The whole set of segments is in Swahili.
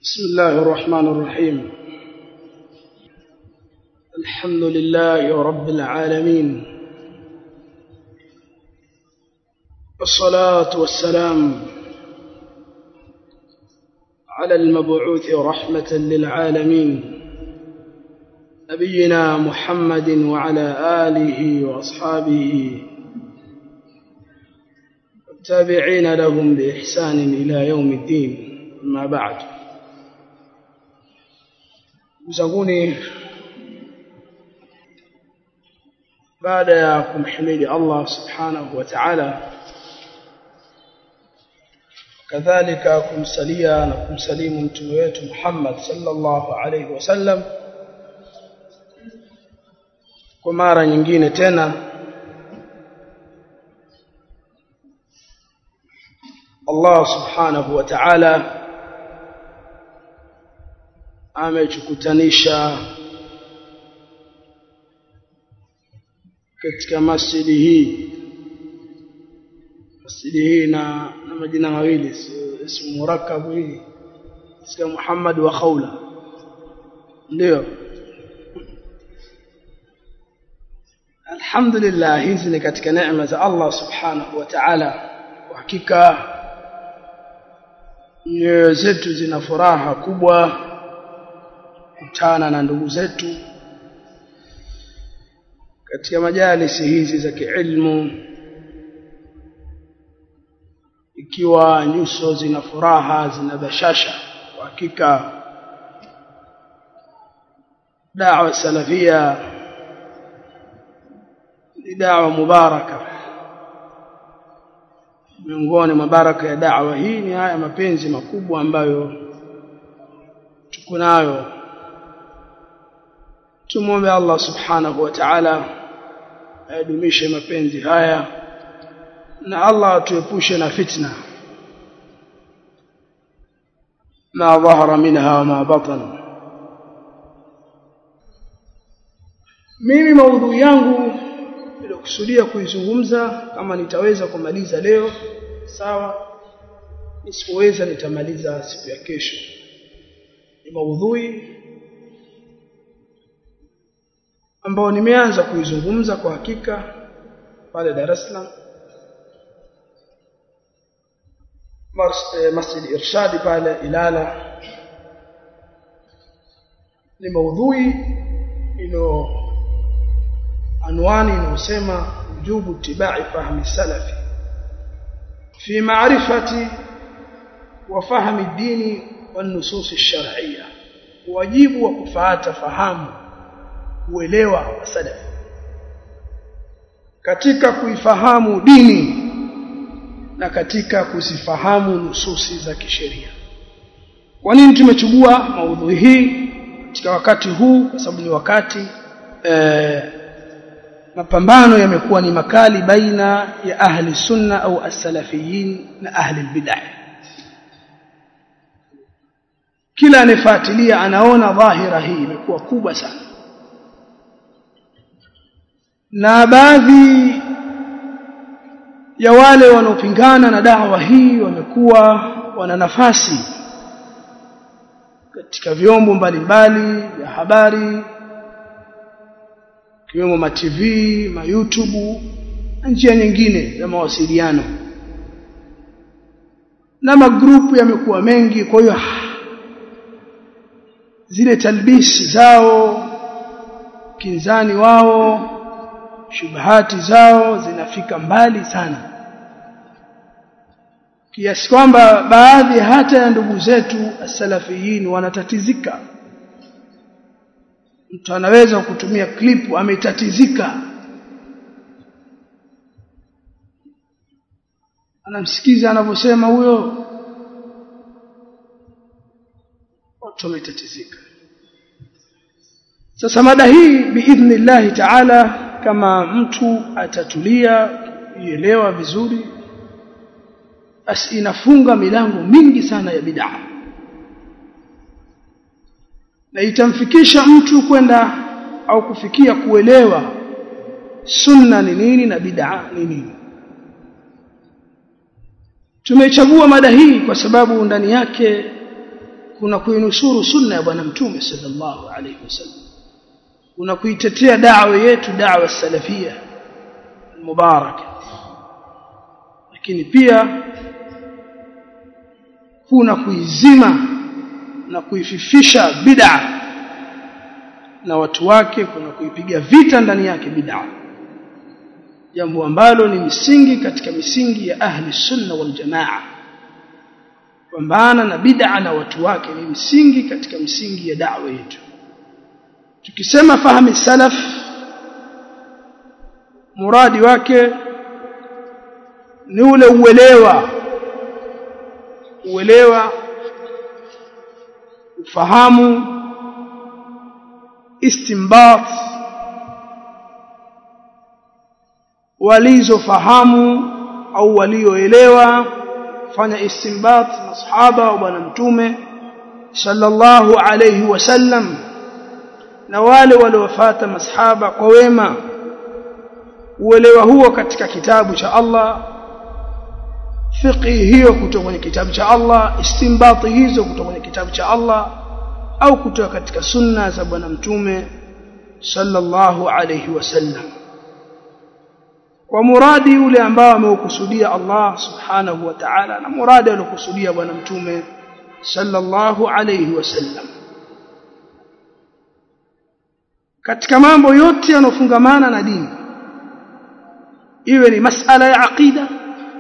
بسم الله الرحمن الرحيم الحمد لله رب العالمين والصلاة والسلام على المبعوث رحمة للعالمين نبينا محمد وعلى آله وأصحابه والتابعين لهم بإحسان إلى يوم الدين أما بعد mzanguni baada ya kumhimidi Allah subhanahu wa ta'ala kadhalika kumsalia na kumsalimu mtume wetu Muhammad sallallahu alayhi wasallam kwa mara nyingine tena Allah subhanahu wa ta'ala amechukutanisha katika masjidi hii masjidi hii na, na majina mawili ismu murakabu hii sika Muhammad wa Khawla ndio Alhamdulillah hizi ni katika neema za Allah subhanahu wa ta'ala kwa hakika nyoyo zetu zina furaha kubwa kutana na ndugu zetu katika majalisi hizi za kiilmu ikiwa nyuso zina furaha zina bashasha kwa hakika da'wa salafia ni da'wa mubaraka miongoni mwa baraka ya da'wa hii ni haya mapenzi makubwa ambayo tuko nayo tumwombe Allah subhanahu wa ta'ala adumishe mapenzi haya na Allah atuepushe na fitna ma dhahara minha wa ma batan mimi maudhui yangu nilikusudia kuizungumza kama nitaweza kumaliza leo sawa nisipoweza nitamaliza siku ya kesho ni maudhui ambao nimeanza kuizungumza kwa hakika pale Dar es Salaam Masjid Irshadi pale Ilala ni maudhui ilo anwani inayosema wujubu tibai fahmi salafi fi ma'rifati wa fahmi dini wan nusus ash-shar'iyya wajibu wa kufuata fahamu uelewa wa salaf katika kuifahamu dini na katika kuzifahamu nususi za kisheria kwa nini tumechukua maudhui hii katika wakati huu kwa sababu ni wakati e, mapambano yamekuwa ni makali baina ya ahli sunna au as-salafiyin na ahli bid'ah kila anayefuatilia anaona dhahira hii imekuwa kubwa sana na baadhi ya wale wanaopingana na dawa hii wamekuwa wana nafasi katika vyombo mbalimbali vya habari kiwemo ma TV, ma YouTube na njia nyingine za mawasiliano na magrupu yamekuwa mengi kwa hiyo zile talbisi zao kinzani wao shubahati zao zinafika mbali sana kiasi kwamba baadhi hata ya ndugu zetu asalafiyin wanatatizika mtu anaweza kutumia klipu ametatizika anamsikiza anavyosema huyo watu wametatizika sasa mada hii biidhnillahi taala kama mtu atatulia ielewa vizuri basi inafunga milango mingi sana ya bid'a na itamfikisha mtu kwenda au kufikia kuelewa sunna ni nini na bid'a ni nini tumechagua mada hii kwa sababu ndani yake kuna kuinusuru sunna ya bwana mtume sallallahu alayhi wasallam kuna kuitetea da'wa yetu da'wa salafia mubaraka lakini pia kuna kuizima na kuififisha bid'a na watu wake kuna kuipiga vita ndani yake bid'a jambo ambalo ni misingi katika misingi ya ahli sunna wal jamaa pambana na bid'a na watu wake ni msingi katika misingi ya da'wa yetu tukisema fahamu salaf muradi wake ni ule uelewa uelewa ufahamu istimbat walizofahamu au walioelewa fanya istimbat masahaba wa bwana mtume sallallahu alayhi wasallam na wale waliofuata masahaba kwa wema uelewa huo katika kitabu cha Allah fiqhi hiyo kutoka kwenye kitabu cha Allah istimbati hizo kutoka kwenye kitabu cha Allah au kutoka katika sunna za bwana mtume sallallahu alayhi wasallam kwa muradi ule ambao ameukusudia Allah subhanahu wa ta'ala na muradi aliokusudia bwana mtume sallallahu alayhi wasallam katika mambo yote yanofungamana na dini iwe ni masala ya aqida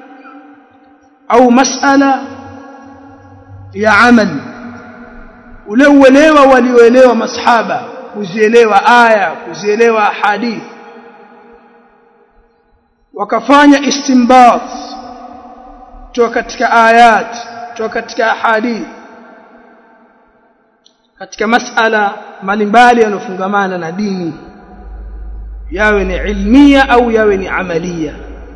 au masala ya amal ule uelewa walioelewa masahaba kuzielewa aya kuzielewa hadithi wakafanya istinbat toka katika ayat toka katika hadithi katika masala mbalimbali yanofungamana na dini yawe ni ilmia au yawe ni amalia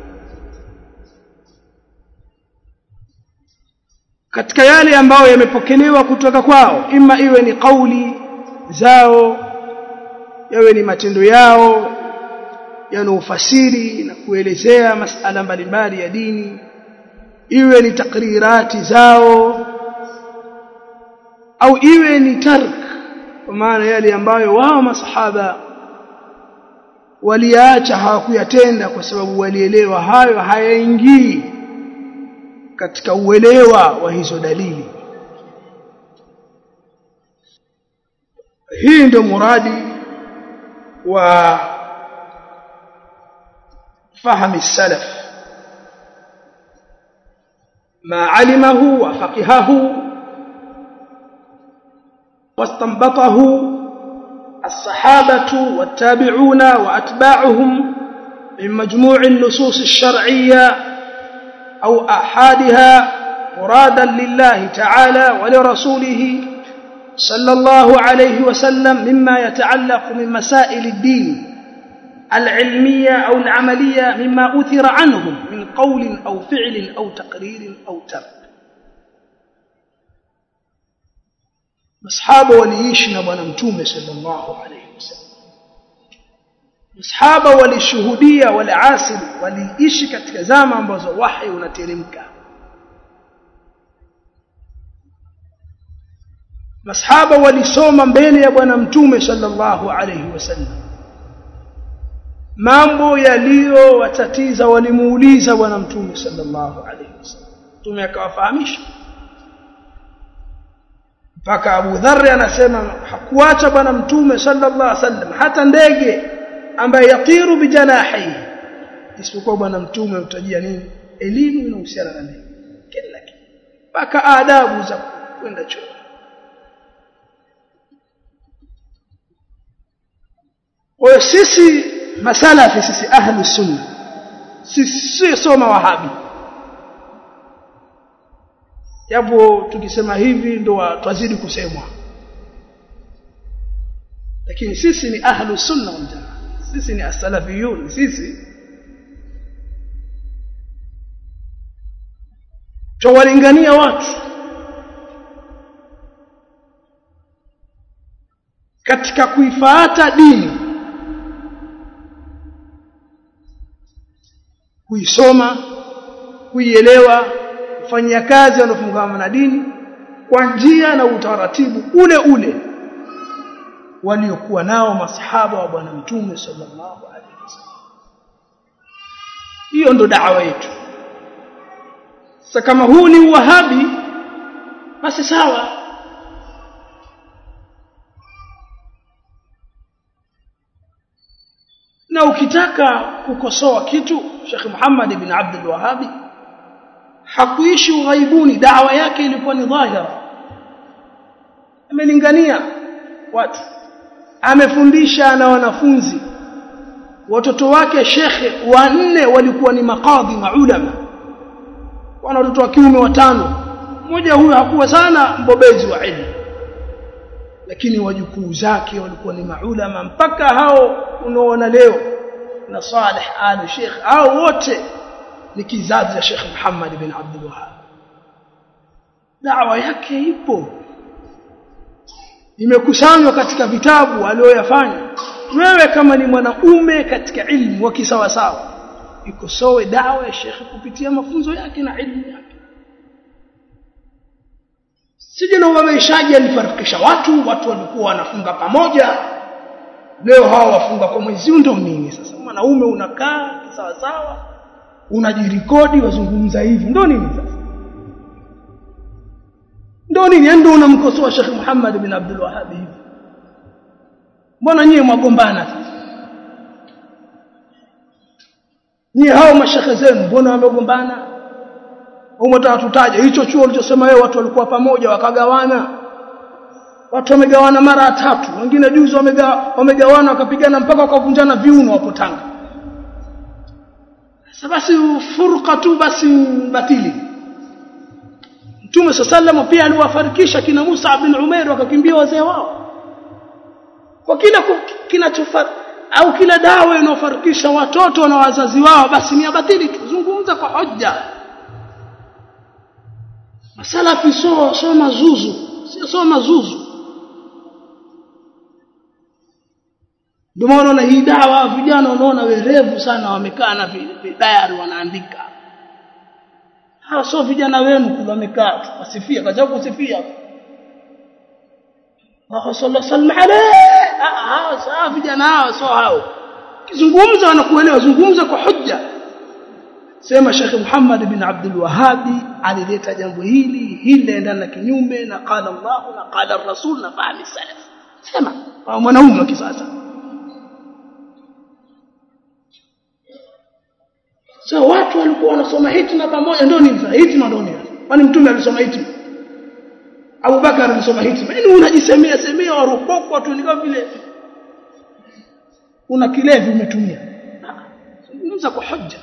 katika yale ambayo yamepokelewa kutoka kwao ima iwe ni kauli zao yawe ni matendo yao yanaofasiri na kuelezea masala mbalimbali ya dini iwe ni takrirati zao au iwe ni tark kwa maana yale ambayo wao masahaba waliacha hawakuyatenda kwa sababu walielewa hayo hayaingii katika uelewa wa hizo dalili hii ndio muradi wa fahamu salaf ما علمه وفقهه واستنبطه الصحابة والتابعون وأتباعهم من مجموع النصوص الشرعية أو أحادها مرادا لله تعالى ولرسوله صلى الله عليه وسلم مما يتعلق من مسائل الدين العلمية أو العملية مما أثر عنهم من قول أو فعل أو تقرير أو ترك masahaba waliishi na bwana mtume sallallahu alayhi wasallam masahaba walishuhudia wale asili waliishi katika zama ambazo wahi unateremka masahaba walisoma mbele ya bwana mtume sallallahu alayhi wasallam mambo yaliyowatatiza walimuuliza bwana mtume sallallahu alayhi wasallam mtume akawafahamisha mpaka Abu Dharr anasema hakuacha bwana mtume sallallahu alaihi wasallam hata ndege ambaye yatiru bijanahi isipokuwa bwana mtume utajia nini elimu inahusiana na ndege kila kitu mpaka adabu za kwenda chuo kwa sisi masalafi sisi ahlu sunna sisi soma wahabi japo tukisema hivi ndo twazidi kusemwa lakini sisi ni ahlu sunna wal jamaa sisi ni as-salafiyun sisi twawalingania watu katika kuifuata dini kuisoma kuielewa kufanyia kazi wanaofungamana na dini kwa njia na utaratibu ule ule waliokuwa nao masahaba wa bwana mtume sallallahu alaihi wasallam hiyo ndo da'wa yetu sasa kama huu ni uwahabi basi sawa na ukitaka kukosoa kitu Sheikh Muhammad ibn Abdul Wahhabi hakuishi ughaibuni dawa yake ilikuwa ni dhahira amelingania watu amefundisha na wanafunzi watoto wake shekhe wanne walikuwa ni makadhi maulama wana watoto wa kiume watano mmoja huyo hakuwa sana mbobezi wa ilmu lakini wajukuu zake walikuwa ni maulama mpaka hao unaoona leo na Saleh al Sheikh hao wote ni kizazi cha Sheikh Muhammad bin Abdul Wahhab dawa yake ipo imekusanywa katika vitabu aliyoyafanya wewe kama ni mwanaume katika ilmu wa kisawa sawa ikosoe dawa ya Sheikh kupitia mafunzo yake na ilmu yake sije na ubabaishaji alifarikisha watu watu walikuwa wanafunga pamoja leo hawa wafunga kwa mwezi ndio nini sasa mwanaume unakaa sawa sawa unajirikodi wazungumza hivi ndio nini sasa ndio nini ndio unamkosoa Sheikh Muhammad bin Abdul Wahhab hivi mbona nyie mwagombana sasa nyie hao mashekhe zenu mbona wamegombana umetaka tutaje hicho chuo ulichosema wewe watu walikuwa pamoja wakagawana watu wamegawana mara tatu wengine juzi wamegawana wamegawana wakapigana mpaka wakavunjana viuno hapo Tanga sasa basi furqa tu basi batili Mtume sallallahu pia aliwafarikisha kina Musa bin Umair wakakimbia wazee wao kwa kila kinachofar au kila dawa inayofarikisha watoto na wazazi wao basi ni batili tuzungumza kwa hoja masalafi so so mazuzu sio so mazuzu ndio maana hii dawa vijana unaona werevu sana wamekaa na diary wanaandika hawa sio vijana wenu kule wamekaa wasifia kaza kusifia wa sallallahu alayhi hawa sawa vijana hawa sio hao kizungumza wanakuelewa zungumza kwa hujja sema Sheikh Muhammad bin Abdul Wahhabi alileta jambo hili hili linaendana na kinyume na qala Allah na qala Rasul na fahmi salaf sema mwanaume wa kisasa so watu walikuwa wanasoma hitima pamoja ndio nini sasa hitima ndio nini kwani mtume alisoma hitima Abu Bakar alisoma hitima yaani unajisemea semea warupoko tu ni kama vile una kilevi umetumia zungumza kwa hoja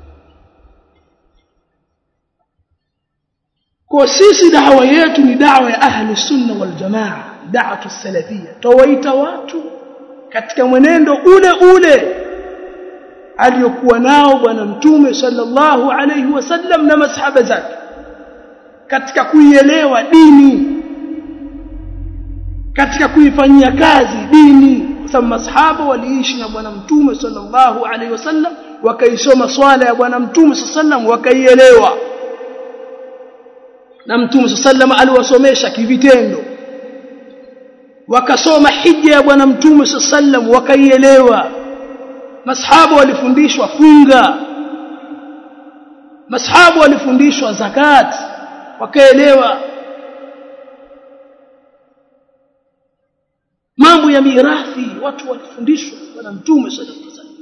kwa sisi dawa yetu ni dawa ya ahli sunna wal jamaa da'watu salafia tawaita watu katika mwenendo ule ule aliyokuwa nao bwana mtume sallallahu alayhi wasallam na masahaba zake katika kuielewa dini katika kuifanyia kazi dini kwa sababu masahaba waliishi na bwana mtume sallallahu alayhi wasallam wakaisoma swala ya bwana mtume sallallahu wakaielewa na mtume sallallahu aliwasomesha kivitendo wakasoma hija ya bwana mtume sallallahu wakaielewa masahaba walifundishwa funga masahaba walifundishwa zakat wakaelewa mambo ya mirathi watu walifundishwa bwana mtume sallallahu alaihi wasallam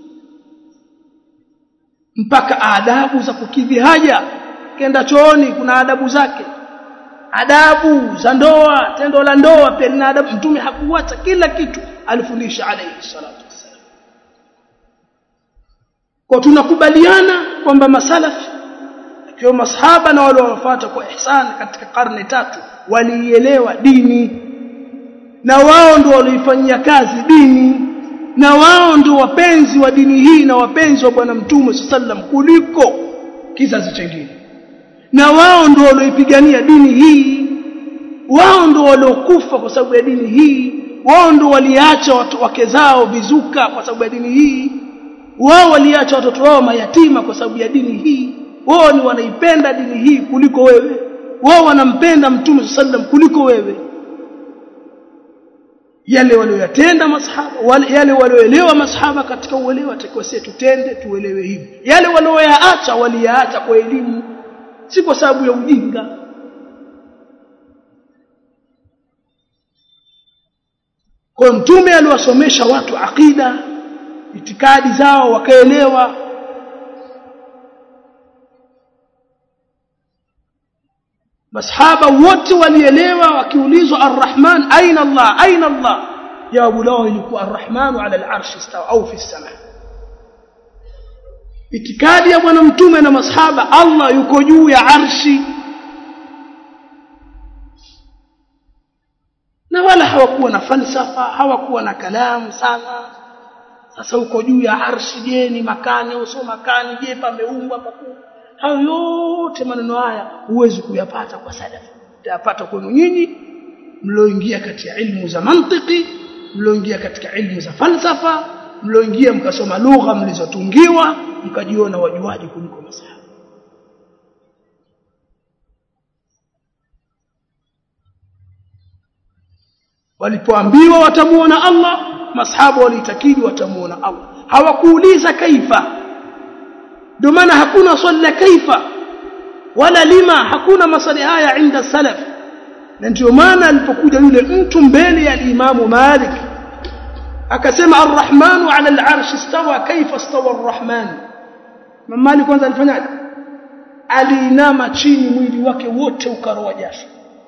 mpaka adabu za kukidhi haja kenda chooni kuna adabu zake adabu za ndoa tendo la ndoa pia lina adabu mtume hakuacha kila kitu alifundisha alayhi salatu wasallam kwa tunakubaliana kwamba masalafi ikiwa masahaba na wale wanaofuata kwa ihsan katika karne tatu waliielewa dini na wao ndio walioifanyia kazi dini na wao ndio wapenzi wa dini hii na wapenzi wa bwana mtume sallam kuliko kizazi chingine na wao ndio walioipigania dini hii wao ndio waliokufa kwa sababu ya dini hii wao ndio waliacha wake zao vizuka kwa sababu ya dini hii wao waliacha watoto wao mayatima kwa sababu ya dini hii wao ni wanaipenda dini hii kuliko wewe wao wanampenda mtume sallam kuliko wewe yale walioyatenda masahaba wale yale walioelewa masahaba katika uelewa atakiwa sisi tutende tuelewe hivi yale walioyaacha waliyaacha kwa elimu si kwa sababu ya ujinga kwa mtume aliwasomesha watu akida itikadi zao wakaelewa masahaba wote walielewa wakiulizwa arrahman aina allah aina allah jawabu lao ilikuwa arrahmanu ala alarshi istawa au fi sama itikadi ya bwana mtume na masahaba allah yuko juu ya arshi na wala hawakuwa na falsafa hawakuwa na kalamu sana sasa uko juu ya arshi je ni makani au sio makani je pameumbwa pakuu hayo yote maneno haya huwezi kuyapata kwa salafi utayapata kwenu nyinyi mlioingia katika ilmu za mantiki mlioingia katika ilmu za falsafa mlioingia mkasoma lugha mlizotungiwa mkajiona wajuaji kuliko masahaba walipoambiwa watamuona Allah masahaba walitakidi watamuona Allah hawakuuliza kaifa ndio maana hakuna swali la kaifa wala lima hakuna maswali haya inda salaf na ndio maana alipokuja yule mtu mbele ya imamu Malik akasema arrahmanu ala al-arsh istawa kaifa istawa arrahman Malik kwanza alifanyaje aliinama chini mwili wake wote ukaroa jasho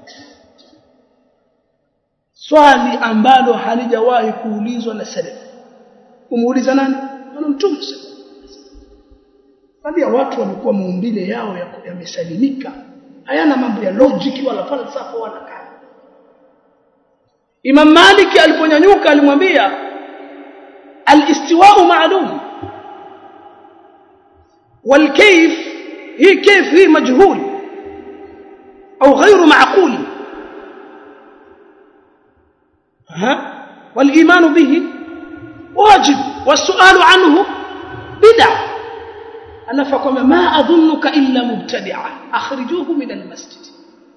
swali ambalo halijawahi kuulizwa na salaf kumuuliza nani bwana mtume baadhi ya watu walikuwa maumbile yao yamesalimika hayana mambo ya logic wala falsafa wala kani Imam Malik aliponyanyuka alimwambia al-istiwa'u ma'lum والكيف هي كيف هي مجهول أو غير معقول ها والإيمان به واجب والسؤال عنه بدعة أنا فقم ما أظنك إلا مبتدعا أخرجوه من المسجد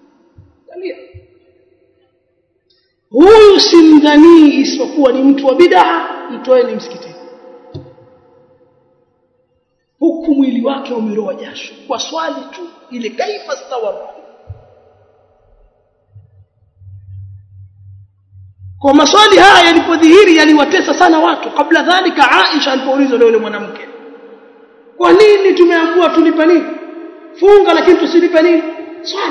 huyu simdhanii isipokuwa ni mtu wa bid'a mtoeni msikitini huku mwili wake umeroa jasho kwa swali tu ile kaifa stawa kwa maswali haya yalipodhihiri yaliwatesa sana watu kabla dhalika Aisha alipoulizwa yule mwanamke kwa nini tumeambiwa tulipe nini funga lakini tusilipe nini swali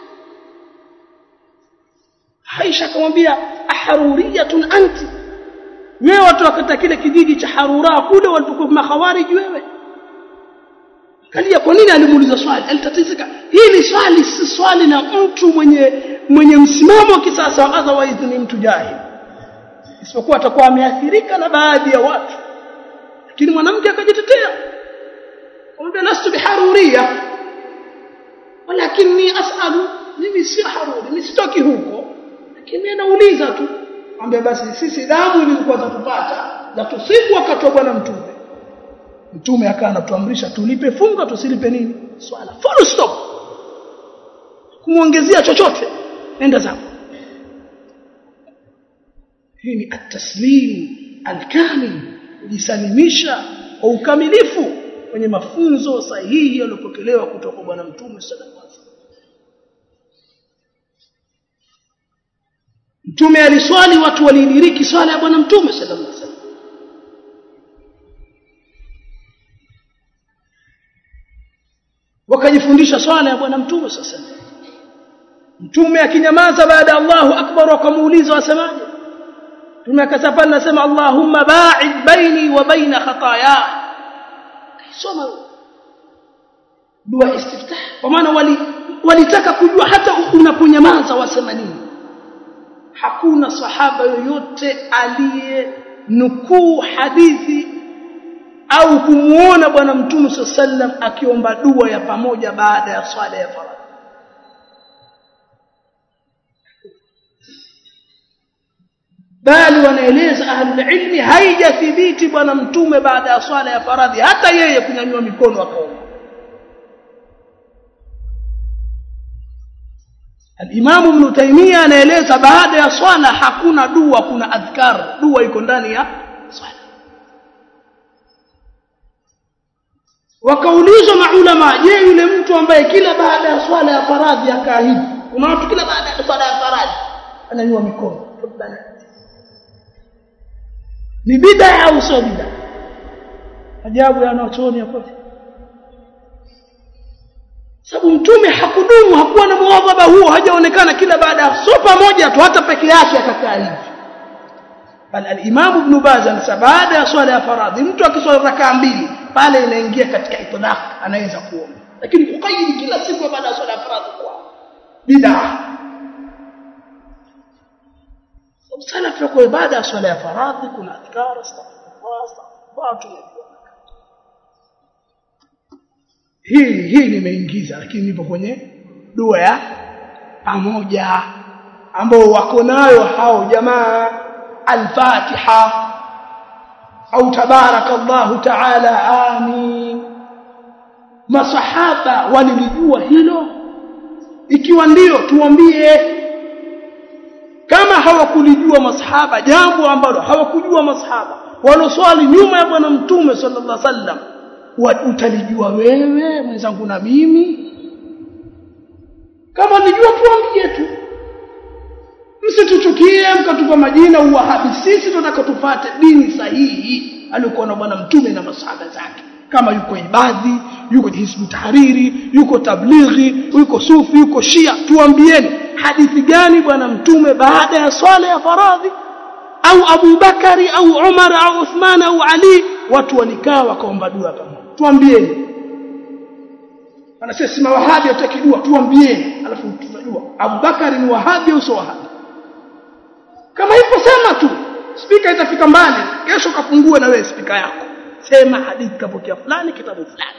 Aisha akamwambia aharuriyatun anti wewe watu wakata kile kijiji cha Harura kule walipokuwa makhawarij wewe kalia kwa nini alimuuliza swali alitatizika hili swali si swali la mtu mwenye mwenye msimamo wa kisasa otherwise ni mtu jahili isipokuwa atakuwa ameathirika na baadhi ya watu lakini mwanamke akajitetea kumbe lastu biharuria walakinni as'alu mimi si haruri mimi sitoki huko lakini nauliza tu ambia basi sisi damu ilikuwa zatupata za tusiku wakati wa bwana mtume mtume akawa anatuamrisha tulipe funga tusilipe nini swala full stop kumuongezea chochote nenda zako hii ni at-taslim al-kamil kujisalimisha kwa ukamilifu kwenye mafunzo sahihi yaliyopokelewa kutoka kwa bwana mtume sallallahu alaihi wasallam mtume aliswali watu walidiriki swala ya bwana mtume sallallahu alaihi wasallam wakajifundisha swala ya bwana mtume sasa mtume akinyamaza baada ya Allahu akbar wakamuuliza wasemaje mtume akasapa nasema Allahumma ba'id baini wa baina khataaya soma dua istiftah kwa maana wali walitaka kujua hata unaponyamaza wasema nini hakuna sahaba yoyote aliye nukuu hadithi au kumuona bwana mtume sallam akiomba dua ya pamoja baada ya swala ya faradhi bali wanaeleza ahlul ilmi haijathibiti bwana mtume baada ya swala ya faradhi hata yeye kunyanyua mikono akaomba Al-Imam Ibn Taymiyyah anaeleza baada ya swala hakuna dua kuna adhkar dua iko ndani ya swala wakaulizwa maulama je yule mtu ambaye kila baada ya swala ya faradhi akaa hivi kuna watu kila baada ya swala ya faradhi ananyua mikono ni bid'a au sio bid'a ajabu ya wanachuoni hapo sababu mtume hakudumu hakuwa na muadhaba huo hajaonekana kila baada ya so pamoja tu hata peke yake akakaa hivi bal al-Imam Ibn Baz anasema baada ya swala ya faradhi mtu akiswali rakaa mbili pale inaingia katika itlaq anaweza kuomba lakini kukaidi kila siku baada ya swala ya faradhi kwa bid'a sana tunakuwa baada ya swala ya faradhi kuna adhkar astaghfirullah astaghfirullah hii hii nimeingiza lakini nipo kwenye dua ya pamoja ambao wako nayo hao jamaa al-Fatiha au tabarakallahu taala amin masahaba walilijua hilo ikiwa ndiyo tuambie kama hawakulijua masahaba jambo ambalo hawakujua masahaba waloswali nyuma ya bwana mtume sallallahu alaihi wasallam utalijua wewe mwenzangu na mimi kama nijua tuambie tu msituchukie mkatupa majina uwahabi sisi tunataka tufate dini sahihi alikuwa na bwana mtume na masahaba zake kama yuko ibadhi yuko hizbu tahariri yuko tablighi yuko sufi yuko shia tuambieni hadithi gani bwana mtume baada ya swala ya faradhi au Abu Bakari au Umar au Uthman au Ali watu walikaa wakaomba dua pamoja tuambieni anasema si mawahabi hataki dua tuambieni alafu tutajua Abu Bakari ni wahabi au sio wahabi kama hivyo sema tu spika itafika mbali kesho kafungue na wewe spika yako sema hadithi kapokea fulani kitabu fulani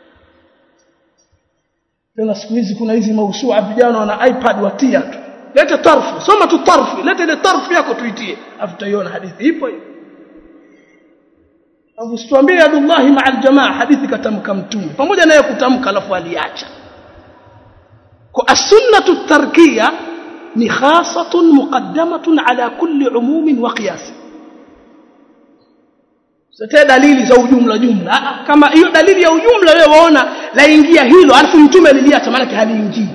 tena siku hizi kuna hizi mausua vijana wana iPad watia tu lete tarfu soma tu tarfu lete ile tarfu yako tuitie afu tutaiona hadithi ipo hiyo Abu Sutwambia Abdullah ma'a aljamaa hadithi katamka mtume pamoja naye kutamka alafu aliacha kwa as-sunnatu tarkiya ni khasatun muqaddamatun ala kulli umumin wa qiyas zote dalili za ujumla jumla kama hiyo dalili ya ujumla wewe waona laingia hilo alafu mtume aliliacha maana haliingii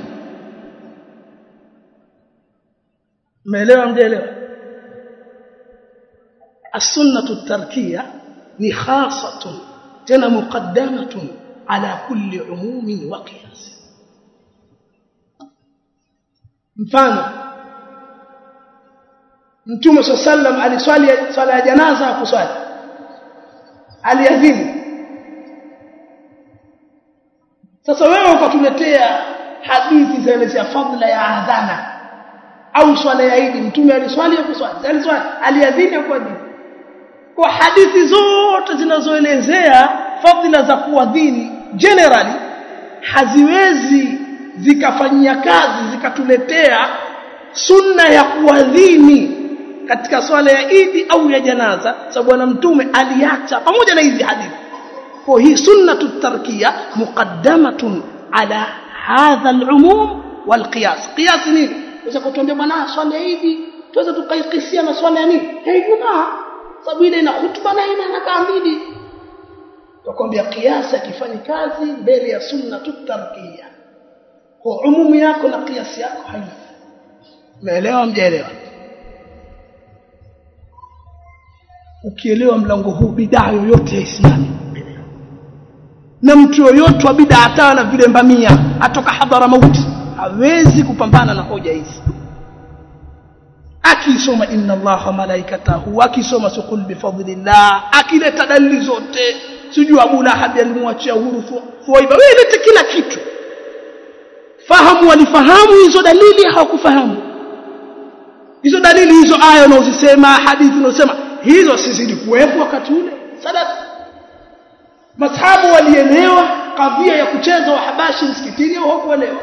umeelewa mjeelewa as-sunnatu tarkiya ni khasatun tena muqaddamatun ala kulli umumin wa qiyas mfano mtume sallam aliswali swala ya janaza kuswali aliadhini sasa wewe ukatuletea hadithi zaelezea fadhila ya adhana au swala ya Eid mtume aliswali kuswali aliswali aliadhini kwa dini kwa hadithi zote zinazoelezea fadhila za kuadhini generally haziwezi zikafanyia kazi zikatuletea sunna ya kuadhini katika swala ya Idi au ya janaza sababu bwana mtume aliacha pamoja na hizi hadithi kwa hii sunnatu tarkiya muqaddamatun ala hadha al-umum wal qiyas qiyas nini unaweza kutuambia bwana swala ya Idi tuweza tukaikisia na swala ya nini ya Ijumaa sababu ile ina hutuba na ina rakaa mbili tukwambia qiyas akifanyi kazi mbele ya sunnatu tarkiya kwa umumu yako na qiyas yako haina umeelewa mjaelewa ukielewa mlango huu bidaa yoyote ya Islami na mtu yoyote wa bidaa hata na vile mbamia atoka hadhara mauti hawezi kupambana na hoja hizi akisoma inna allaha malaikatahu akisoma sukul bifadlillah akileta dalili zote sijui Abu Lahab alimwachia huru Thuwaiba wewe lete kila kitu fahamu walifahamu hizo dalili hawakufahamu hizo dalili hizo aya unazosema hadithi unazosema hizo sizidi kuwepo wakati ule sadaka masahabu walielewa kadhia ya kucheza wahabashi msikitini au hawakuelewa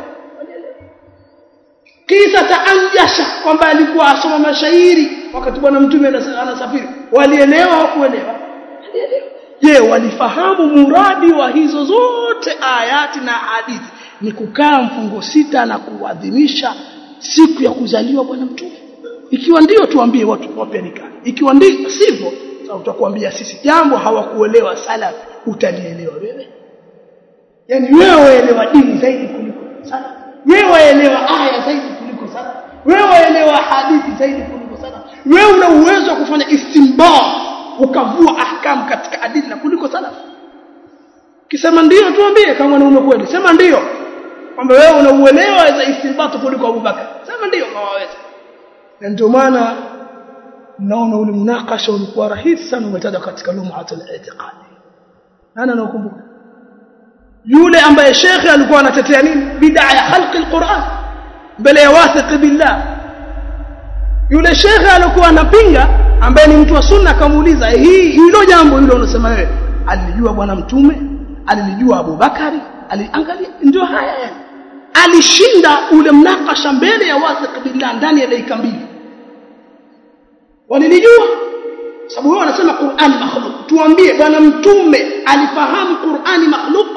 kisa taanjasha kwamba alikuwa asoma mashairi wakati bwana mtume anasafiri walielewa hawakuelewa je walifahamu muradi wa hizo zote ayati na hadithi ni kukaa mfungo sita na kuadhimisha siku ya kuzaliwa bwana mtume ikiwa ndio tuambie watu wapya nikah ikiwa ndio sivyo sasa utakwambia sisi jambo hawakuelewa salaf utalielewa wewe yani wewe waelewa dini zaidi kuliko salaf wewe waelewa aya zaidi kuliko salaf wewe waelewa hadithi zaidi kuliko salaf wewe una uwezo wa kufanya istinbat ukavua ahkam katika adila kuliko salaf kisema ndio tuambie kama ni kweli sema ndio kwamba wewe unauelewa za istinbat kuliko Abubakar sema ndio kama waweza na ndio maana naona ule munakasha ulikuwa rahisi sana umetaja katika lum'atul i'tiqad nani anakumbuka yule ambaye shekhe alikuwa anatetea nini bid'a ya khalqi alquran mbele ya wathiq billah yule shekhe alikuwa anapinga ambaye ni mtu wa sunna akamuuliza hii hilo jambo hilo unasema wewe alijua bwana mtume alilijua Abubakari aliangalia ndio haya yani alishinda ule mnakasha mbele ya wathiq billah ndani ya dakika mbili walilijua sababu wao wanasema Qur'an makhluq tuambie bwana mtume alifahamu Qur'ani makhluq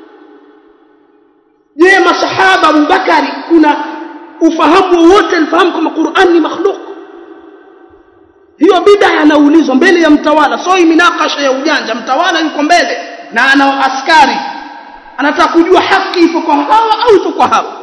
je masahaba Abubakari kuna ufahamu wote alifahamu kama Qur'an ni makhluq hiyo bid'a anaulizwa mbele ya mtawala sio minakasha ya ujanja mtawala yuko mbele na ana askari anataka kujua haki ipo kwa hawa au ipo kwa hawa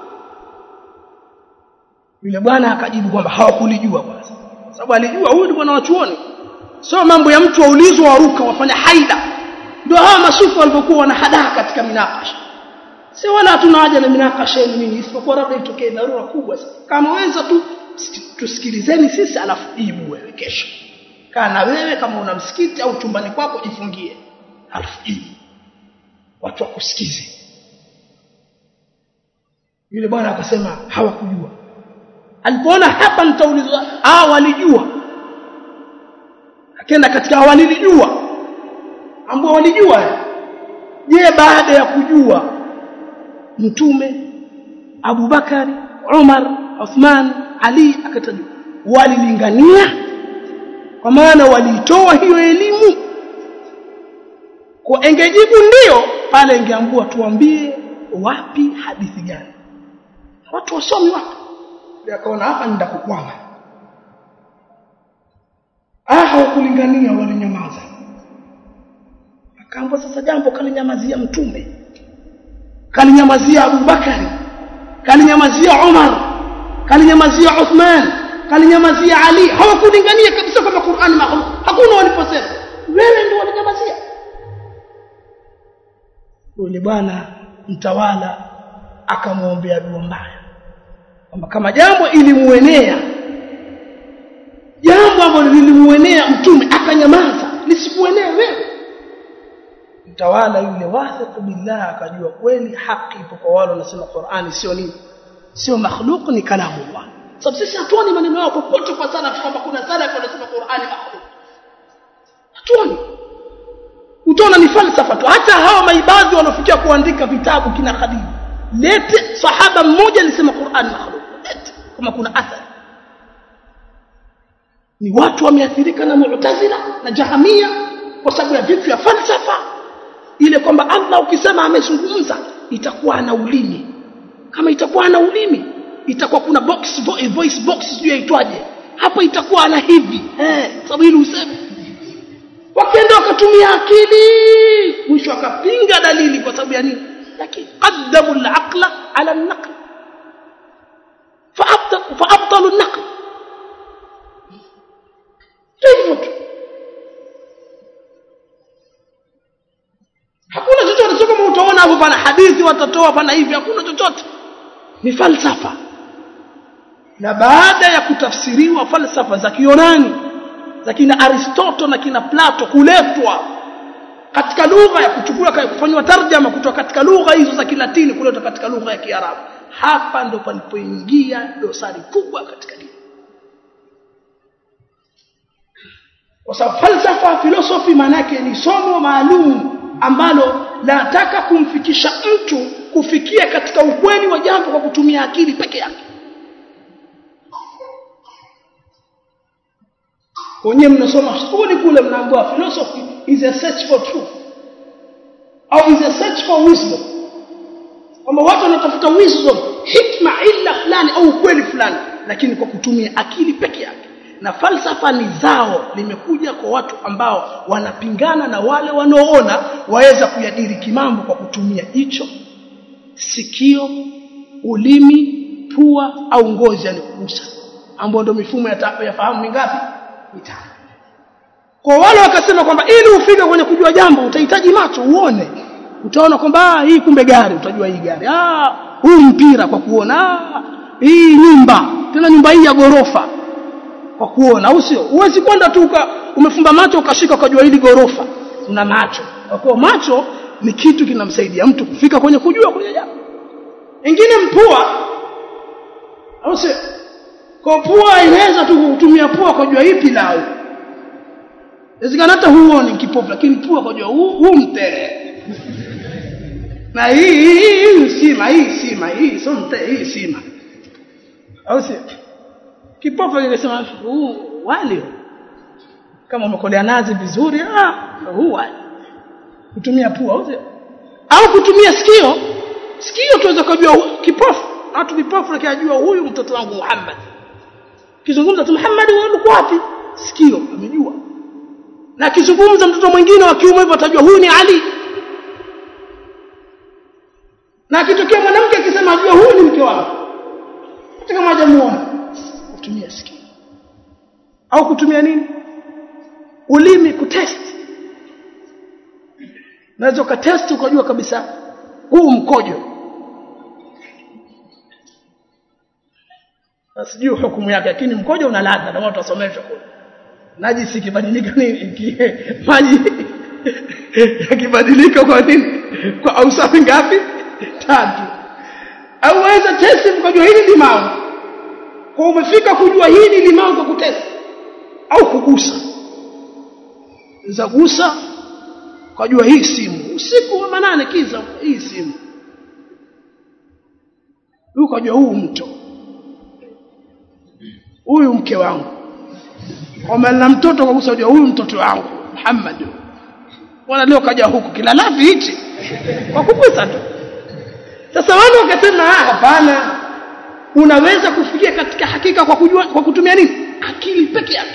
yule bwana akajibu kwamba hawakulijua kwanza sababu alijua huyu ni bwana wa chuoni sio mambo ya mtu waulizwa waruka wafanya haida ndio hawa masufu walivyokuwa wanahadaa katika minakasha si wala hatuna haja na minakasha yenu nini isipokuwa labda itokee dharura kubwa kama weza tu tusikilizeni sisi alafu jibu wewe kesho kaa na wewe kama una msikiti au chumbani kwako jifungie alafu jibu watu wakusikize yule bwana akasema hawakujua alipoona hapa nitaulizwa ah walijua akaenda katika walilijua ambao walijua je baada ya kujua mtume Abubakari Umar Uthman Ali akatajwa walilingania kwa maana walitoa hiyo elimu kwa engejibu ndio pale ingeambua tuambie wapi hadithi gani watu wasomi wapi akaona hapa nitakukwama ah hawakulingania walinyamaza akaambwa sasa jambo kalinyamazia mtume kalinyamazia Abubakari kalinyamazia Umar kalinyamazia Uthman kalinyamazia Ali hawakulingania kabisa kama Qur'an makhluq hakuna waliposema wewe ndio walinyamazia yule bwana mtawala akamwombea dua mbaya kwamba kama jambo ilimuenea jambo ambalo lilimuenea mtume akanyamaza lisikuenee wewe mtawala yule wathiq billah akajua kweli haki ipo kwa wale wanasema Qur'ani sio nini sio makhluq ni kalamu Allah sababu sisi hatuoni maneno yao popote kwa salaf kwamba kuna salaf wanasema Qur'ani makhluq hatuoni utaona ni falsafa tu hata hawa maibadhi wanafikia kuandika vitabu kina Khadija lete sahaba mmoja alisema Qur'an makhluq lete kama kuna athari ni watu wameathirika na mu'tazila na jahamia kwa sababu ya vitu vya falsafa ile kwamba Allah ukisema amezungumza itakuwa ana ulimi kama itakuwa ana ulimi itakuwa kuna box voice box sijui yaitwaje hapo itakuwa ana hivi eh sababu ili useme wakaenda wakatumia akili mwisho akapinga dalili kwa sababu ya nini lakini qaddamu al-aqla ala an-naql فأبطلوا النقل hivyo tu hakuna chochote sio kama utaona hapo pana hadithi watatoa pana hivi hakuna chochote ni falsafa na baada ya kutafsiriwa falsafa za Kiyunani za kina Aristotle na kina Plato kuletwa katika lugha ya kuchukua kufanywa tarjama kutoka katika lugha hizo za Kilatini kuletwa katika lugha ya Kiarabu hapa ndo palipoingia dosari kubwa katika dini kwa sababu falsafa philosophy maana yake ni somo maalum ambalo nataka kumfikisha mtu kufikia katika ukweli wa jambo kwa kutumia akili peke yake wenyewe mnasoma skuli kule mnaambiwa philosophy is a search for truth au is a search for wisdom kwamba watu wanatafuta wisdom hikma hikma illa fulani au ukweli fulani lakini kwa kutumia akili peke yake na falsafa ni zao limekuja kwa watu ambao wanapingana na wale wanaoona waweza kuyadiriki mambo kwa kutumia hicho sikio ulimi pua au ngozi yani kugusa ambao ndio mifumo ya, ya fahamu mingapi mitano kwa wale wakasema kwamba ili ufike kwenye kujua jambo utahitaji macho uone utaona kwamba hii kumbe gari utajua hii gari ah huu mpira kwa kuona ah hii nyumba tena nyumba hii ya gorofa kwa kuona au sio huwezi kwenda tu umefumba macho ukashika ukajua hili gorofa una macho kwa kuwa macho ni kitu kinamsaidia mtu kufika kwenye kujua kwenye jambo ingine mpua au sio kwa pua inaweza tu kutumia pua kujua hii pilau inawezekana hata huoni kipofu lakini pua kujua huu, huu mtele na hii hii hii sima hii sima hii sio mtele hii sima au sio kipofu angesema huu wali kama umekolea nazi vizuri ah huu wali kutumia pua au sio au kutumia sikio sikio tuweza kujua kipofu watu vipofu lakini huyu mtoto wangu Muhammad kizungumza tu Muhammad wewe uko wapi sikio amejua na akizungumza mtoto mwingine wa kiume hivyo atajua huyu ni Ali na akitokea mwanamke akisema ajua huyu ni mke wangu hata kama hajamuona kutumia sikio au kutumia nini ulimi kutest unaweza ukatest ukajua kabisa huu mkojo sijui hukumu yake lakini mkojo una ladha ndio tutasomeshwa kule najisi ikibadilika nini maji yakibadilika kwa nini kwa ausafi ngapi tatu au waweza testi mkajua hili limau kwa umefika kujua hili limau kwa kutesti au kugusa za gusa kujua hii simu usiku wa manane kiza hii simu ukajua huu mto huyu mke wangu kwamba na mtoto kwa kusa huyu mtoto wangu Muhammad wana leo kaja huku kila lafi hichi kwa kugusa tu sasa wale wakasema hapana unaweza kufikia katika hakika kwa kujua kwa kutumia nini akili peke yake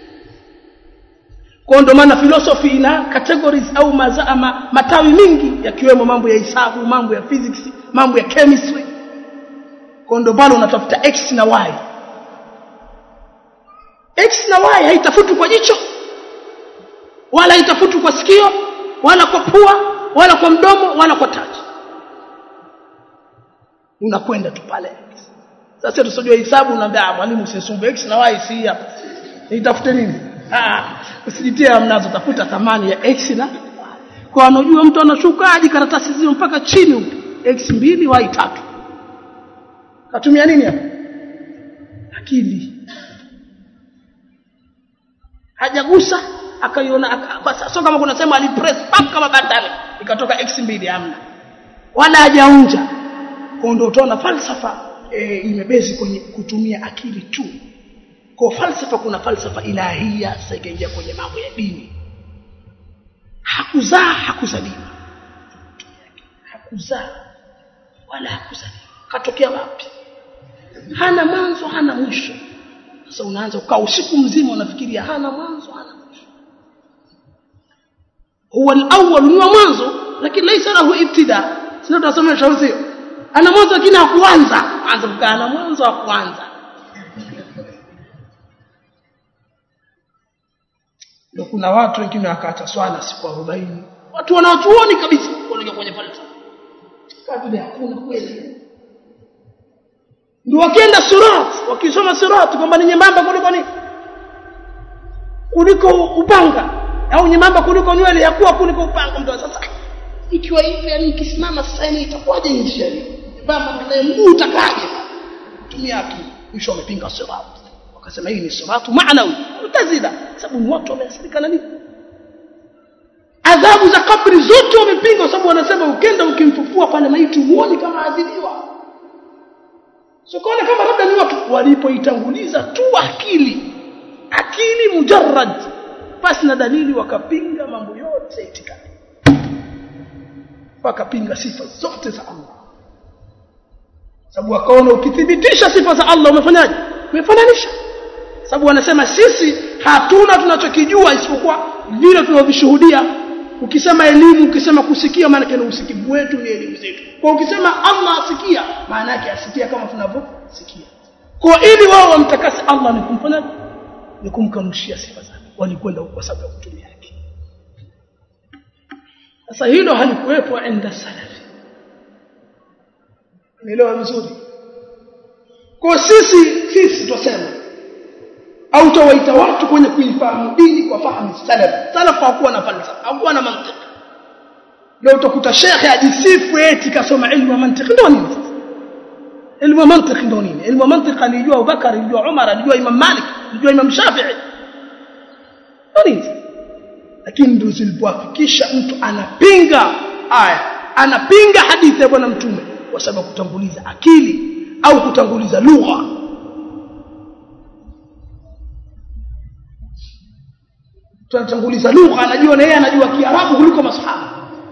kwa ndo maana philosophy ina categories au mazama, matawi mingi yakiwemo mambo ya hisabu mambo ya physics mambo ya chemistry kwa ndo pale unatafuta x na y x na y haitafutwi kwa jicho wala haitafutwi kwa sikio wala kwa pua wala kwa mdomo wala kwa taji unakwenda tu pale sasa tusojua hisabu unaambia mwalimu usisumbue x na y si hapa nitafute nini ah usijitie amnazo tafuta thamani ya x na kwa anajua mtu anashuka hadi karatasi zile mpaka chini huko x mbili y tatu katumia nini hapa akili hajagusa akaiona sio kama kuna sema alipress pap kama bandari ikatoka x mbili hamna wala hajaunja kwa ndio utaona falsafa e, imebezi kwenye kutumia akili tu kwa falsafa kuna falsafa ilahia sasa ikaingia kwenye mambo ya dini hakuzaa hakuzaliwa hakuzaa wala hakuzaliwa katokea wapi hana mwanzo hana mwisho sasa unaanza ukaa usiku mzima unafikiria hana mwanzo hana mwisho huwa al-awwal ni wa mwanzo lakini laisa lahu ibtida sio tutasomesha usio ana mwanzo lakini hakuanza anza kukaa na mwanzo hakuanza ndio kuna watu wengine wakaacha swala siku 40 watu wanaotuoni kabisa kuelekea kwenye falsafa kabla hakuna kweli ndio wakienda surat wakisoma surat kwamba ni nyembamba kuliko nini kuliko upanga au nyembamba kuliko nywele ya kuwa kuliko upanga mtu sasa ikiwa hivi yani ikisimama sasa ni itakuwaje njia hii baba na mguu utakaje tumia akili mwisho wamepinga surat wakasema hii ni suratu maanawi mtazila sababu ni watu wameasilika na nini adhabu za kabri zote wamepinga kwa sababu wanasema ukenda ukimfufua pale maiti huoni kama adhibiwa so kaona kama labda ni watu walipoitanguliza tu akili akili mujarrad basi na dalili wakapinga mambo yote itikadi wakapinga sifa zote za Allah sababu wakaona ukithibitisha sifa za Allah umefanyaje umefananisha sababu wanasema sisi hatuna tunachokijua isipokuwa vile tunavishuhudia ukisema elimu ukisema kusikia maana yake usikivu wetu ni elimu zetu kwa ukisema Allah asikia maana yake asikia kama tunavyosikia kwa ili wao wamtakase Allah ni kumfanya ni kumkanushia sifa zake walikwenda kwa sababu ya kutumia yake sasa hilo halikuwepo enda salafi nielewa vizuri kwa sisi sisi tuseme au tawaita watu kwenye kuifahamu dini kwa fahamu salaf salaf hakuwa na falsafa hakuwa na mantiki leo utakuta shekhe ajisifu eti kasoma ilmu ya mantiki ndio nini sasa ilmu ya mantiki ndio nini ilmu ya mantiki alijua Abubakar alijua Umar alijua Imam Malik alijua Imam Shafi'i ndio nini lakini ndio zilipoafikisha mtu anapinga aya anapinga hadithi ya bwana mtume kwa sababu kutanguliza akili au kutanguliza lugha tunatanguliza lugha anajua na yeye anajua kiarabu kuliko masahaba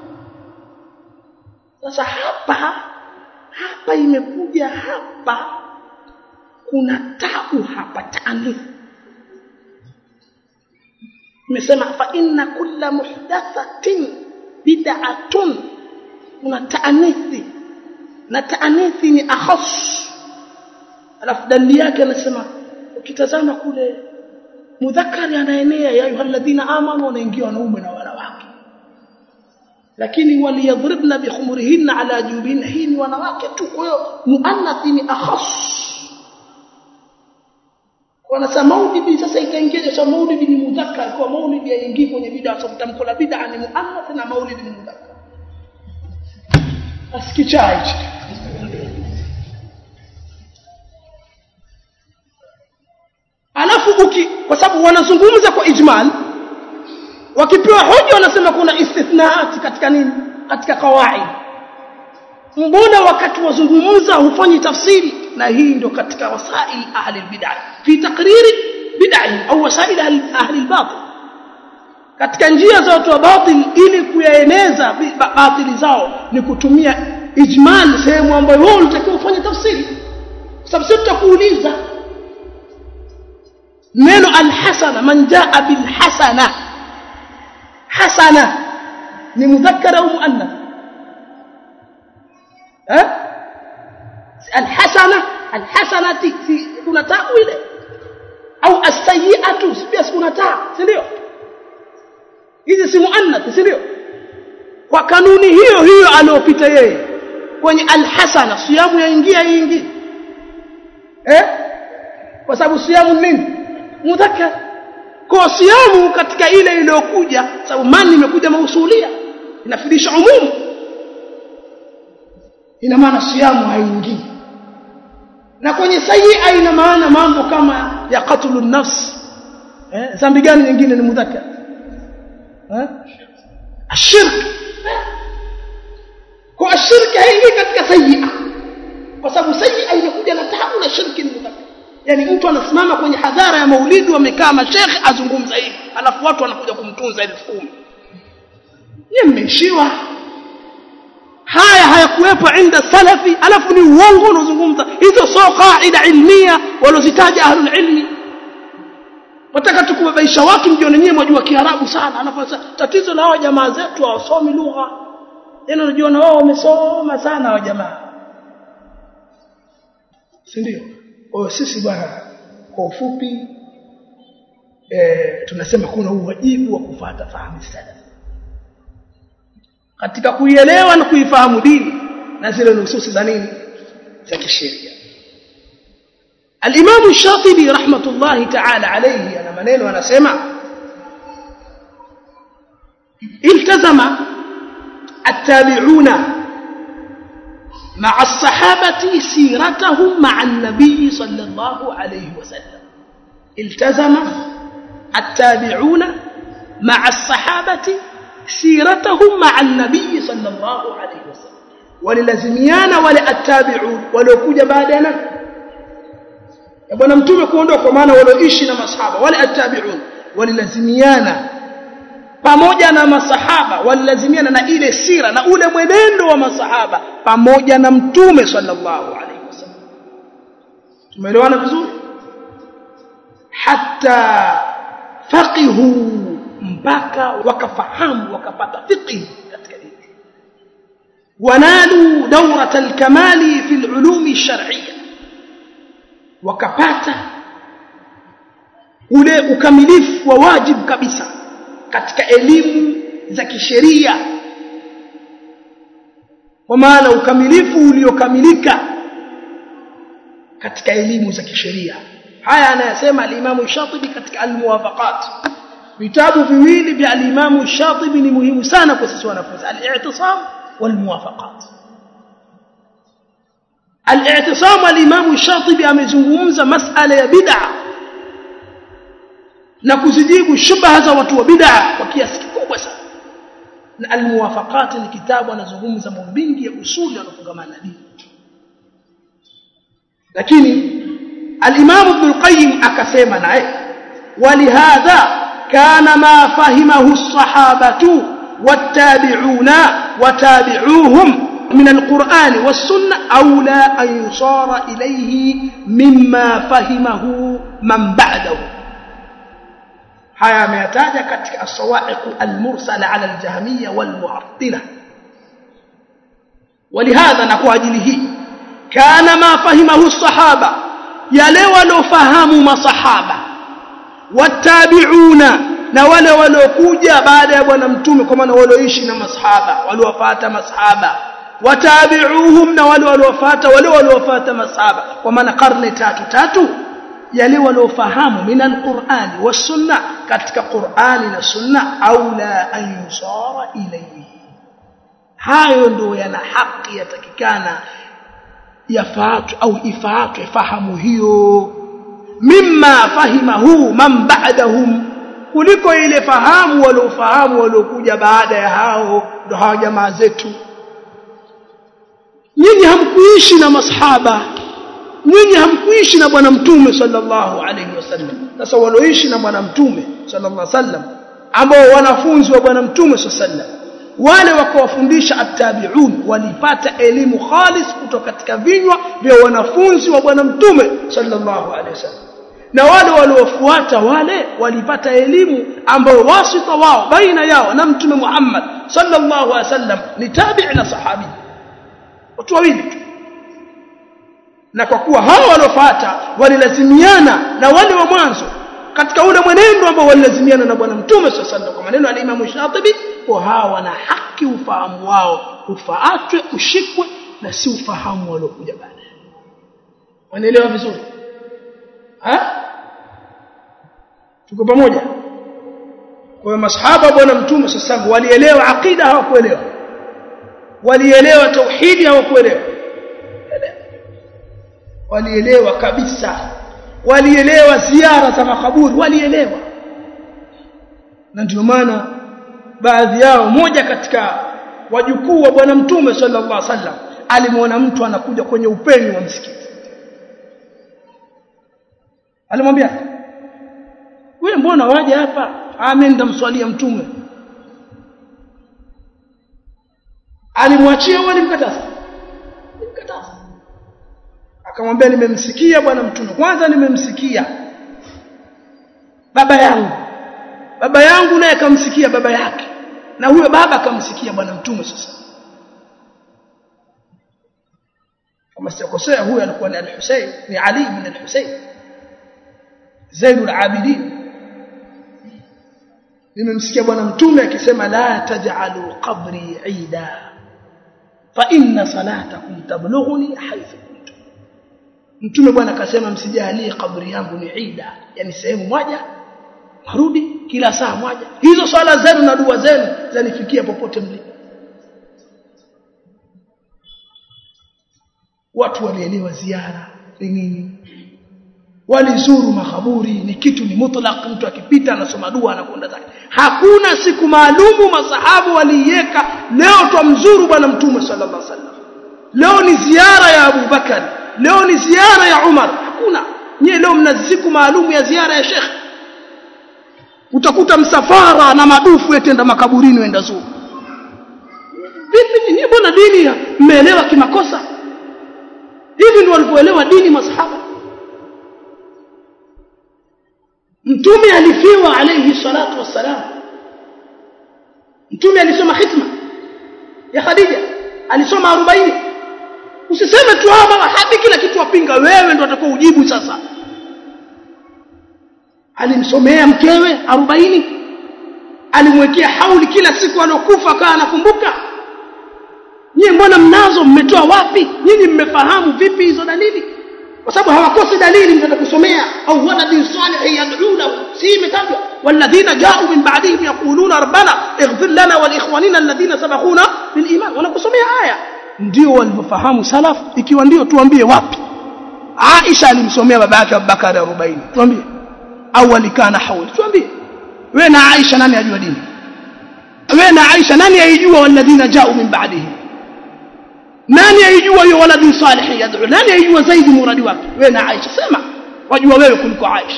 sasa hapa hapa imekuja hapa kuna tabu hapa taanif imesema fa inna kulla muhdathatin bid'atun kuna taanithi na taanithi ni akhas alafu dalili yake anasema ukitazama kule mudhakari anaenea ya ayyuhalladhina amanu wanaingia wanaume na wanawake lakini waliyadhribna bikhumurihinna ala jubin hii ni wanawake tu kwa hiyo muannathi ni akhas wanasema maulidi sasa ikaingia sasa maulidi ni mudhakkar kwa maulidi yaingii kwenye bid'a sababu tamko la bid'a ni muannath na maulidi ni mudhakkar asikichaa hichi alafu uki kwa sababu wanazungumza kwa ijmal wakipewa hoja wanasema kuna istithnaati katika nini katika kawaid mbona wakati wazungumza hufanyi tafsiri na hii ndio katika wasail ahli albid'ah fi takriri bid'ah au wasail ahli albatil katika njia za watu wa batil ili kuyaeneza batili zao ni kutumia ijmal sehemu ambayo wao unatakiwa ufanye tafsiri kwa sababu sisi tutakuuliza neno alhasana man jaa bilhasana hasana ni mudhakkar au muannath eh alhasana alhasanati si kuna taa ile au as-sayyi'atu pia kuna taa si ndio hizi si muannath si ndio kwa kanuni hiyo hiyo aliyopita yeye kwenye alhasana siyamu yaingia ingi eh kwa sababu siyamu nini mudhakkar kwa siyamu katika ile iliyokuja sababu mani imekuja mausulia inafidisha umumu ina maana siyamu haingii na kwenye sayyi'a ina maana mambo kama ya qatlu nafs eh dhambi gani nyingine ni mudhakkar eh ashirk kwa ashirki haingii katika sayyi'a kwa sababu sayyi'a inakuja na taabu na shirki ni mudhakkar yani mtu anasimama kwenye hadhara ya maulidi wamekaa mashekhe azungumza hivi alafu watu wanakuja kumtunza elfu kumi ni mmeishiwa haya hayakuwepo inda salafi alafu ni uongo unaozungumza hizo sio qaida ilmia walozitaja ahlul ilmi wataka tukubabaisha watu mjione nyewe mwajua kiarabu sana alafu tatizo la hao jamaa zetu hawasomi lugha yani unajua na wao wamesoma sana hao jamaa si ndio kwa sisi bwana kwa ufupi eh, tunasema kuna uwajibu wa kufuata fahamu salaf katika kuielewa na kuifahamu dini na zile nususi za nini za kisheria الإمام الشاطبي رحمة الله تعالى عليه أنا منين وأنا سمع التزم التابعون مع الصحابة سيرتهم مع النبي صلى الله عليه وسلم التزم التابعون مع الصحابة سيرتهم مع النبي صلى الله عليه وسلم وللزميان ولا التابعون ولو كوجا بعدنا ya bwana mtume kuondoka kwa maana walioishi na masahaba wale attabi'un walilazimiana pamoja na masahaba walilazimiana na ile sira na ule mwenendo wa masahaba pamoja na mtume sallallahu alaihi wasallam tumeelewana vizuri hatta faqihu mpaka wakafahamu wakapata fiqh katika dini wanalu dawrat alkamali fi alulum alshar'iyya wakapata ule ukamilifu wa wajibu kabisa katika elimu za kisheria kwa maana ukamilifu uliokamilika katika elimu za kisheria haya anayasema al-Imam Shatibi katika al-Muwafaqat vitabu viwili vya al-Imam Shatibi ni muhimu sana kwa sisi wanafunzi al-i'tisam wal-muwafaqat al-i'tisam al-Imam Shatibi amezungumza masala ya bid'a na kuzijibu shubha za watu wa bid'a kwa kiasi kikubwa sana na al-muwafaqat ni kitabu anazungumza mambo mengi ya usuli yanofungamana na dini lakini al-Imam Ibn al-Qayyim akasema naye walihadha kana ma fahimahu as-sahabatu wat-tabi'una watabi'uhum من القرآن والسنة أولى أن يصار إليه مما فهمه من بعده haya ameyataja katika as-sawa'iq al-mursala 'ala al-jahmiyya wal-mu'attila ولهذا na kwa ajili hii kana ma fahimahu as-sahaba yale walofahamu masahaba watabi'una na wale waliokuja baada ya bwana mtume kwa maana walioishi na masahaba waliofuata masahaba watabi'uhum na wale waliofuata wale waliofuata masahaba kwa maana karne tatu tatu yale waliofahamu min alqur'ani was-sunna katika qur'ani na sunna aula an yusara ilayhi hayo ndio yana haki yatakikana yafaatu au ifaatu fahamu hiyo mimma fahimahu man ba'dahum kuliko ile fahamu waliofahamu waliokuja baada ya hao ndio hawa jamaa zetu nyinyi hamkuishi na masahaba nyinyi hamkuishi na bwana mtume sallallahu alaihi wasallam sasa walioishi na bwana mtume sallallahu alaihi wasallam ambao wanafunzi wa bwana mtume sallallahu alaihi wasallam wale wakawafundisha attabi'un walipata elimu khalis kutoka katika vinywa vya wanafunzi wa bwana mtume sallallahu alaihi wasallam na wale waliofuata wale walipata elimu ambayo wasita wao baina yao na mtume Muhammad sallallahu alaihi wasallam ni tabi'i na sahabi watu wawili tu na kwa kuwa hao waliofuata walilazimiana na wale wa mwanzo katika ule mwenendo ambao walilazimiana na bwana mtume sallallahu kwa maneno ya Imam Shatibi kwa hawa wana haki ufahamu wao ufaatwe ushikwe na si ufahamu waliokuja baadaye wanaelewa vizuri ha tuko pamoja kwa masahaba bwana mtume sallallahu walielewa akida hawakuelewa walielewa tauhidi hawakuelewa walielewa kabisa walielewa ziara za makaburi walielewa na ndio maana baadhi yao moja katika wajukuu wa bwana mtume sallallahu alaihi wasallam alimwona mtu anakuja kwenye upenyo wa msikiti alimwambia wewe mbona waje hapa ameenda mswalia mtume alimwachia au alimkataza alimkataza akamwambia nimemsikia bwana mtume kwanza nimemsikia baba yangu baba yangu naye akamsikia baba yake na huyo baba akamsikia bwana mtume sasa kama sitakosea huyo alikuwa ni al-Husayn ni Ali ibn al-Husayn Zainul Abidin nimemsikia bwana mtume akisema la taj'alu qabri 'ida fa inna salatakum tablughuni haythu kuntum mtume bwana akasema msijalie kaburi yangu ni ida yani sehemu moja marudi kila saa moja hizo swala zenu na dua zenu zanifikia popote mlipo watu walielewa ziara ni nini walizuru makaburi ni kitu ni mutlaq mtu akipita anasoma dua anakwenda zake hakuna siku maalumu masahabu waliiweka leo twamzuru bwana mtume sallallahu alaihi wasallam leo ni ziara ya Abu Bakar leo ni ziara ya Umar hakuna nyie leo mna siku maalumu ya ziara ya Sheikh utakuta msafara na madufu yetenda makaburini wenda zuru vipi nyie mbona dini mmeelewa kimakosa hivi ndio walivyoelewa dini masahaba mtume alifiwa alayhi salatu wassalam mtume alisoma khitma ya Khadija alisoma 40 usiseme tu hapa hadi kila kitu wapinga wewe ndio utakuwa ujibu sasa alimsomea mkewe 40 alimwekea hauli kila siku alokufa akawa anakumbuka nyie mbona mnazo mmetoa wapi nyinyi mmefahamu vipi hizo dalili kwa sababu hawakosi dalili mtaka kusomea au waladin salih yad'u lahu si imetajwa walladhina ja'u min ba'dihim yaquluna rabbana ighfir lana wa liikhwanina alladhina sabaquna bil iman wanakusomea aya ndio walivyofahamu salaf ikiwa ndio tuambie wapi Aisha alimsomea baba yake Abubakar 40 tuambie au alikana hauli tuambie wewe na Aisha nani ajua dini wewe na Aisha nani aijua walladhina ja'u min ba'dihim nani aijua hiyo waladi salih yad'u nani aijua zaidi muradi wake wewe na Aisha sema wajua wewe kuliko Aisha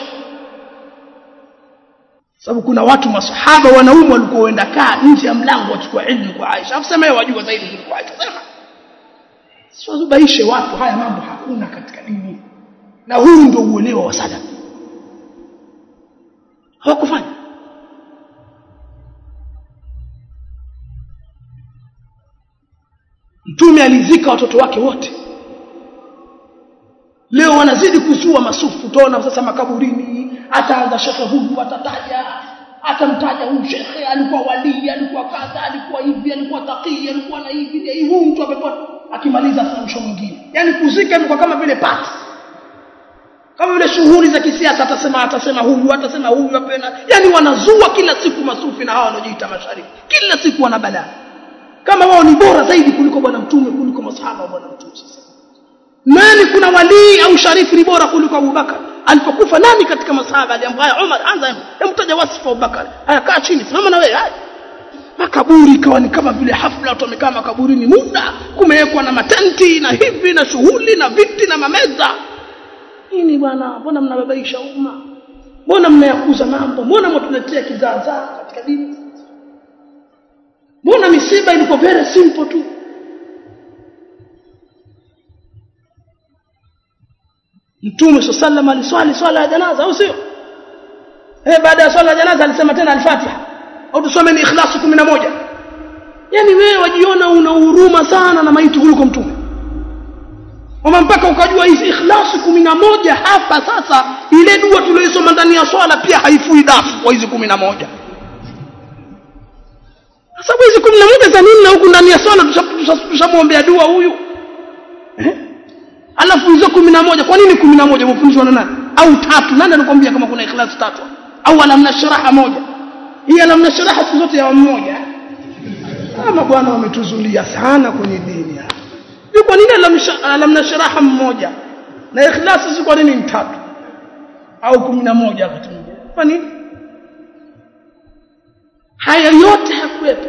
sababu kuna watu masahaba wanaume walikuwa waenda kaa nje ya mlango wachukua ilmu kwa Aisha afu sema wajua zaidi kuliko Aisha sema siwazubaishe watu haya mambo hakuna katika dini na huu ndio uelewa wa salaf hawakufanya mtume alizika watoto wake wote leo wanazidi kuzua masufu utaona sasa makaburini ataanza shekhe huyu atataja atamtaja huyu shekhe alikuwa walii alikuwa kadha alikuwa hivi alikuwa taqii alikuwa na hivi huyu mtu amepata akimaliza mwisho mwingine yani kuzika imekuwa kama vile pati kama vile shughuli za kisiasa atasema atasema huyu atasema huyu apena yani wanazua kila siku masufi na hawa wanaojiita mashariki kila siku wana balaa kama wao ni bora zaidi kuliko bwana mtume kuliko masahaba wa bwana mtume sasa nani kuna walii au sharifu ni bora kuliko Abubakar alipokufa nani katika masahaba aliambaye Umar anza hemtaja wasifu Abubakar haya kaa chini simama na wewe haya makaburi ikawa ni kama vile hafla watu wamekaa makaburini muda kumewekwa na matenti na hivi na shughuli na viti na mameza nini bwana mbona mnababaisha umma mbona mnayakuza mambo mbona mtuletea kizaazaa katika dini mbona misiba ilikuwa very simple tu Mtume sallallahu aliswali swala ya janaza au sio? Eh baada ya swala ya janaza alisema tena al-Fatiha. Au tusome ni Ikhlas 11. Yaani wewe wajiona una huruma sana na maiti kuliko mtume. Kama mpaka ukajua hizi Ikhlas 11 hapa sasa ile dua tuliyosoma ndani ya swala pia haifui dafu kwa hizi 11. Sababu hizi 11 za nini na huku ndani ya swala tushamwombea dua huyu? Eh? alafu hizo kumi na moja kwa nini kumi na moja umefundishwa na nani au tatu nani anakuambia kama kuna ikhlas tatu au alamna sharaha moja hii alamna sharaha siku zote ya mmoja ama bwana wametuzulia sana kwenye dini ni kwa nini alamna sharaha mmoja na ikhlas si kwa nini tatu au kumi na moja wakati mwingine kwa nini haya yote hakuwepo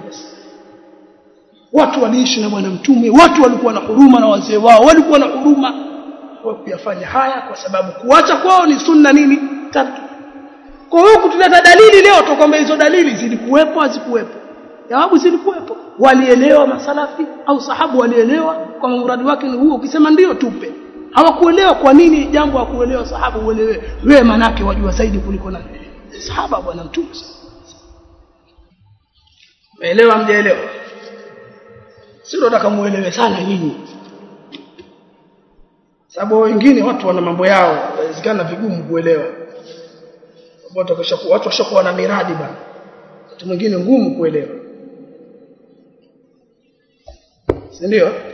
watu waliishi na bwana mtume watu walikuwa na huruma na wazee wao walikuwa na huruma kwa kuyafanya haya kwa sababu kuacha kwao ni sunna nini tatu kwa hiyo kutuleta dalili leo tukwamba hizo dalili zilikuwepo hazikuwepo jawabu zilikuwepo walielewa masalafi au sahabu walielewa kwa muradi wake ni huo ukisema ndio tupe hawakuelewa kwa nini jambo hakuelewa sahabu uelewe wewe manake wajua zaidi kuliko nani sahaba bwana mtume Umeelewa mjaelewa? sio nataka muelewe sana nyinyi sababu wengine watu wana mambo yao inawezekana vigumu kuelewa watu washakuwa watu washakuwa na miradi bana watu mwingine ngumu kuelewa si ndio